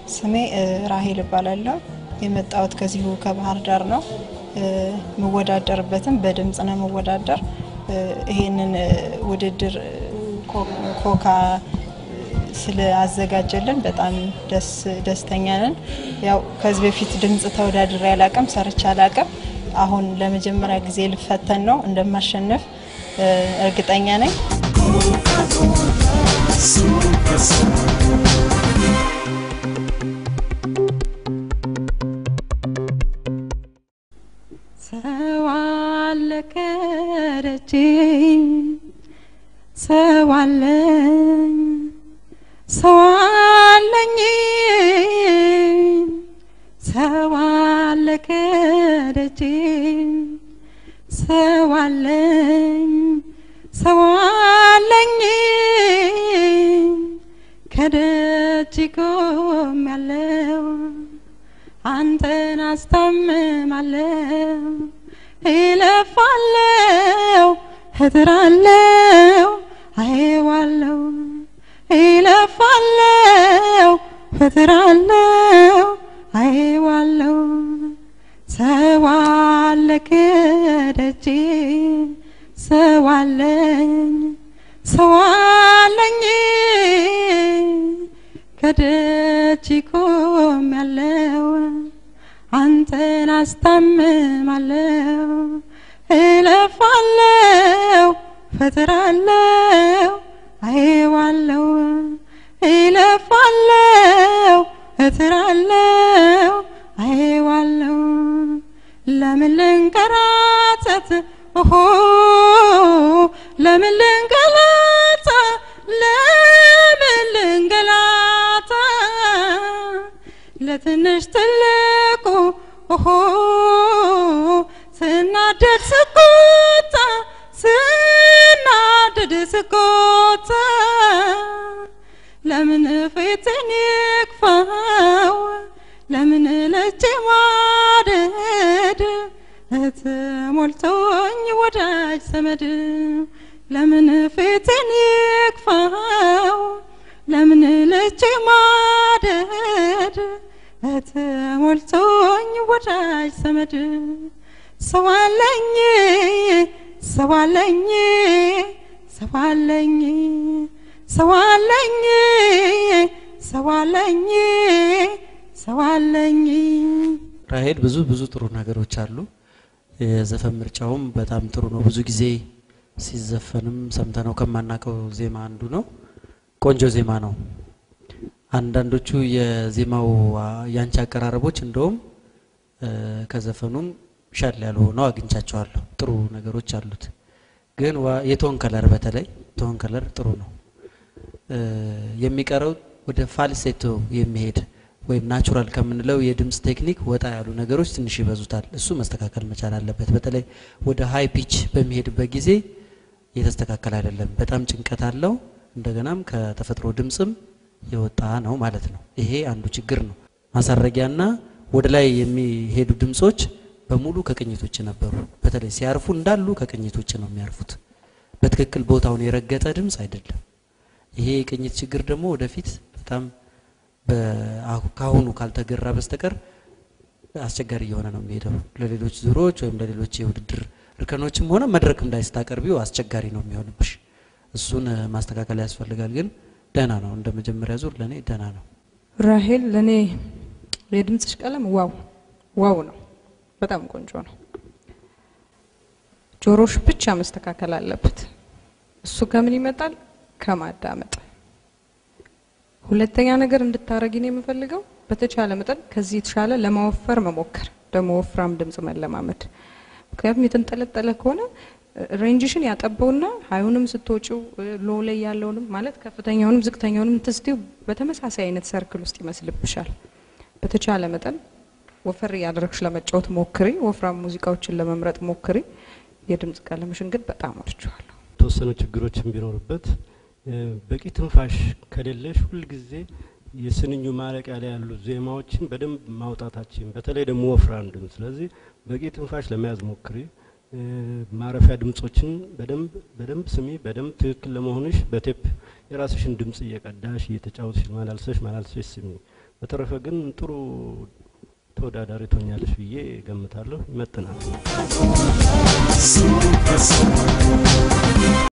ስሜ ራሄል እባላለሁ። የመጣሁት ከዚሁ ከባህር ዳር ነው። የምወዳደርበትም በድምፅ ነው የምወዳደር። ይሄንን ውድድር ኮካ ስለአዘጋጀልን በጣም ደስተኛ ነን። ያው ከዚህ በፊት ድምፅ ተወዳድሬ አላቅም፣ ሰርቼ አላቅም። አሁን ለመጀመሪያ ጊዜ ልፈተን ነው። እንደማሸነፍ እርግጠኛ ነኝ። ሰው አለ ከደጄ ሰው አለኝ ሰው አለኝ ሰው አለ ከደጄ ሰው አለኝ ሰው አለኝ ከደጅ ቆም ያለው አንተን አስታምማለው ይለፋለው እጥራለው አየዋለው ይለፋለው እጥራለው አየዋለው ሰው አለ ከደጄ ሰው አለኝ ሰው አለኝ ከደጅ ቆም ያለው አንተን አስታምማለው እለፋለው ፈጥራለው አየዋለው እለፋለው እጥራለው አየዋለው ለምን ልንከራተት ኦሆ ለምን ልንገላታ ለምን ልንገላታ ለትንሽ ትልቁ ኦሆ ስናደድ ስቆጣ ስናደድ ስቆጣ ለምን ፊትን ይክፋው ለምን ለእጄ ማደድ ተሞልቶኝ ወዳጅ ዘመድ ለምን ፊትን ይክፋው ለምን ለእጄ ማደድ ተሞልቶኝ ወዳጅ ዘመድ ሰው አለኝ ሰው አለኝ ሰው አለኝ ሰው አለኝ ሰው አለኝ ሰው አለኝ ራሄል ብዙ ብዙ ጥሩ ነገሮች አሉ። የዘፈን ምርጫውም በጣም ጥሩ ነው። ብዙ ጊዜ ሲዘፈንም ሰምተነው ከማናውቀው ዜማ አንዱ ነው። ቆንጆ ዜማ ነው። አንዳንዶቹ የዜማው ያንቺ አቀራረቦች እንደውም ከዘፈኑም ሻል ያሉ ሆነው አግኝቻቸዋለሁ። ጥሩ ነገሮች አሉት። ግን የቶን ከለር በተለይ ቶን ከለር ጥሩ ነው። የሚቀረው ወደ ፋልሴቶ የሚሄድ ወይም ናቹራል ከምንለው የድምፅ ቴክኒክ ወጣ ያሉ ነገሮች ትንሽ ይበዙታል። እሱ መስተካከል መቻል አለበት። በተለይ ወደ ሀይ ፒች በሚሄድበት ጊዜ የተስተካከል አይደለም። በጣም ጭንቀት አለው። እንደገናም ከተፈጥሮ ድምፅም የወጣ ነው ማለት ነው። ይሄ አንዱ ችግር ነው። ማሳረጊያና ወደ ላይ የሚሄዱ ድምፆች በሙሉ ከቅኝት ውጭ ነበሩ። በተለይ ሲያርፉ እንዳሉ ከቅኝት ውጭ ነው የሚያርፉት። በትክክል ቦታውን የረገጠ ድምፅ አይደለም። ይሄ የቅኝት ችግር ደግሞ ወደፊት በጣም ከአሁኑ ካልተገራ በስተቀር አስቸጋሪ እየሆነ ነው የሚሄደው። ለሌሎች ዙሮች ወይም ለሌሎች የውድድር እርከኖችም ሆነ መድረክ ላይ ስታቀርቢው አስቸጋሪ ነው የሚሆንብሽ። እሱን ማስተካከል ያስፈልጋል። ግን ደህና ነው፣ እንደ መጀመሪያ ዙር ለእኔ ደህና ነው። ራሄል ለእኔ የድምፅሽ ቀለም ዋው ዋው ነው። በጣም ቆንጆ ነው። ጆሮሽ ብቻ መስተካከል አለበት። እሱ ከምን ይመጣል? ከማዳመጥ። ሁለተኛ ነገር እንድታረጊ ነው የምፈልገው፣ በተቻለ መጠን ከዚህ የተሻለ ለማወፈር መሞከር፣ ደግሞ ወፍራም ድምፅ መለማመድ። ምክንያቱም የተንጠለጠለ ከሆነ ሬንጅሽን ያጠበውና ሀዩንም ስትወጪው ሎ ላይ ያለውንም ማለት ከፍተኛውንም ዝቅተኛውንም ትስቲው በተመሳሳይ አይነት ሰርክል ውስጥ ይመስልብሻል። በተቻለ መጠን ወፈር እያደረግሽ ለመጫወት ሞክሪ። ወፍራም ሙዚቃዎችን ለመምረጥ ሞክሪ። የድምፅ ቀለምሽን ግን በጣም ወድጀዋለሁ። የተወሰኑ ችግሮችን ቢኖርበት በቂ ትንፋሽ ከሌለሽ ሁልጊዜ የስንኙ ማለቂያ ላይ ያሉ ዜማዎችን በደንብ ማውጣታችን በተለይ ደግሞ ወፍራም ድምፅ። ስለዚህ በቂ ትንፋሽ ለመያዝ ሞክሪ። እ፣ ማረፊያ ድምጾችን በደንብ በደንብ ስሚ። በደንብ ትክክል ለመሆንሽ በቴፕ የራስሽን ድምጽ እየቀዳሽ እየተጫወትሽ ማላልሰሽ ማላልሰሽ ስሚ። በተረፈ ግን ጥሩ ተወዳዳሪ ትሆኛለሽ ብዬ ገምታለሁ። ይመጥናል። Super, super.